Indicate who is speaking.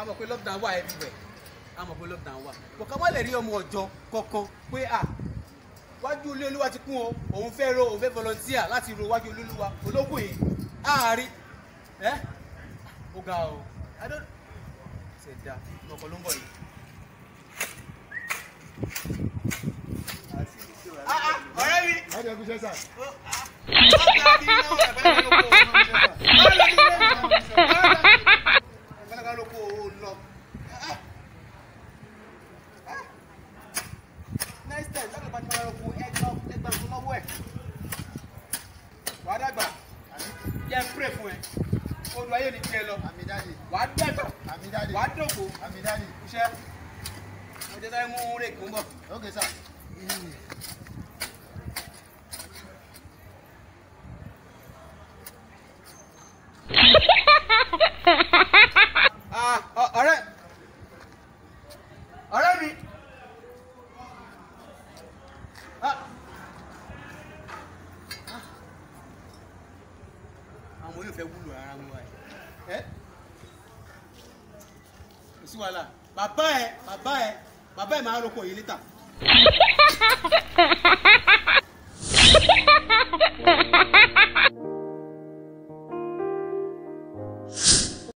Speaker 1: a mọ̀ pé lockdown wà everywhere a mọ̀ pé lockdown wà kò ká má lè rí ọmọ ọ̀jọ́ kankan pé à wájú ilé olúwa ti kún o òun fẹ́ ro òun fẹ́ volunteer láti ro wájú ilé olúwa ológun yìí àárín ẹ́ ó ga o I don't ṣe dá ọkọ̀ ló ń bọ̀ yìí. Ah, ah, ọ̀rẹ́ mi.
Speaker 2: Láti ẹkú iṣẹ́ sà.
Speaker 1: wàá dàgbà jẹ́ pray fún ẹ odò ayé ni tiẹ̀ lọ
Speaker 2: Àmì dáàdì.
Speaker 1: wàá dàgbà
Speaker 2: Àmì dáàdì.
Speaker 1: wàá dògbò
Speaker 2: Àmì dáàdì.
Speaker 1: iṣẹ́ mo jẹ́ sáré mú rèékì ń bọ̀.
Speaker 2: Ok sà.
Speaker 1: Ah, ọ- ọ̀rẹ́ ọ̀rẹ́ mi. Ah. Ah. àwọn yóò fẹ́ wúlò ara wọn ẹ ẹ kò sí wàhálà bàbá ẹ bàbá ẹ bàbá ẹ máa roko yìí lítà